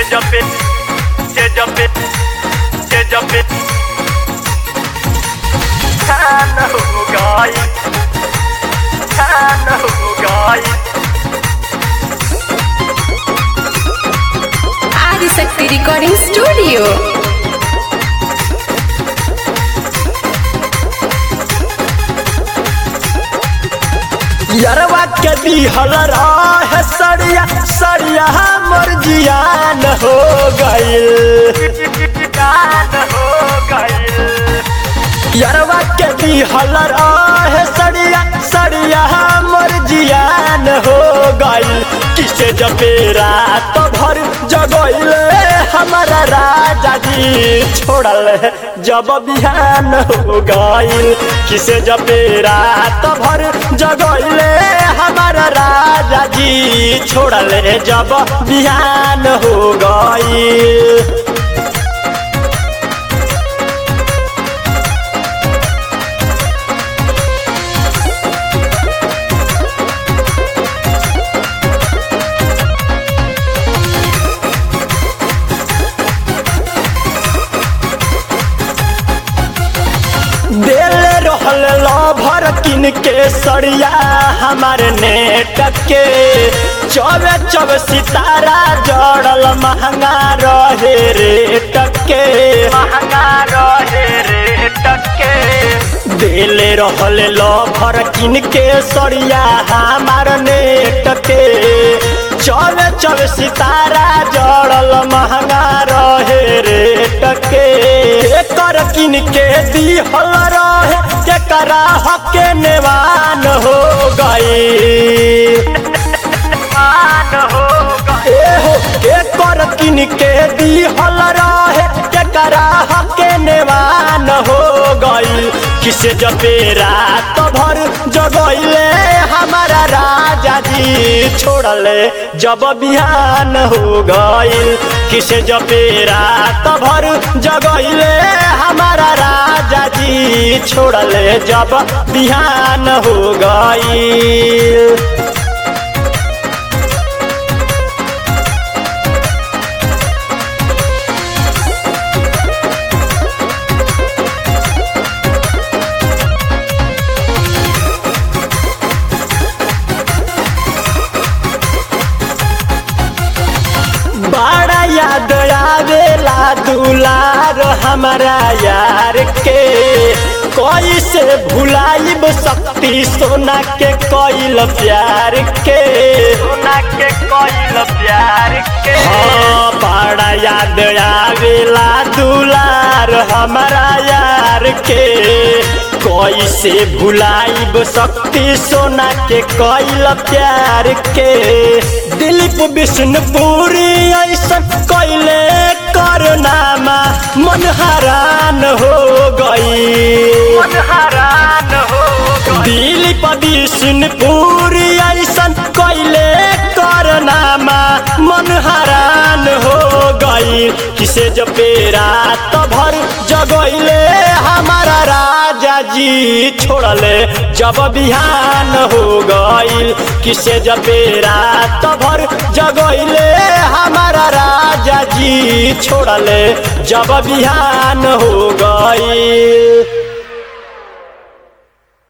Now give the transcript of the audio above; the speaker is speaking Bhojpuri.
Seja pe, seja pe, seja pe. Kana gai, kana gai. Adishakti recording studio यरवा के दिहल रह सड़िया सड़िया मोर जियान हो गइल Kana ho gai. यरवा के दिहल रह सड़िया सड़िया मोर जियान हो गइल किसे जपेरा तो भर जगइले हमारा राजा जी छोड़ल जब बिहान हो गइल किसे जपेरा तो भर जगइले हमारा राजा जी छोड़ल जब बिहान हो गइल दिल रहल लभर किन के सड़िया हमारे नेट के चौबे चौब सितारा जड़ल महंगा रहे रेट के महंगा रहे रे टके दिल रहल लभर किन के सड़िया हमार नेट के चौबे चौब सितारा जड़ल महंगा रहे रेट के एकर किन के दिहल रहे केकरा हके नेवान हो गई मान हो गए एहो एकर किन के दिहल रहे केकरा हके नेवान हो गइल किसे जपेरा तो भर जगइले हमारा राजा जी छोड़ले जब बिहान हो गइल किसे जपेरा तो भर जगइले हमारा राजा जी छोड़ले जब बिहान हो गइल बड़ा याद आवेला दुलार हमारा यार के कैसे भुलाइब शक्ति सोना के कैल प्यार के सोना के कोइल प्यार के हाँ बड़ा याद आवेला दुलार हमारा यार के कैसे भुलाइब शक्ति सोना के कैल प्यार के दिलीप विष्णुपुरी ऐसन कैले करनामा मन हरान हो गई मन हरान हो गए दिलीप विष्णुपुरी ऐसन कैले करनामा मन हरान हो गई किसे जपेरा तो भर जगैले हमारा राजा जी छोड़ले जब बिहान हो गईल किसे जपेरा तो भर जगैले हमारा राजा जी छोड़ले जब बिहान हो गईल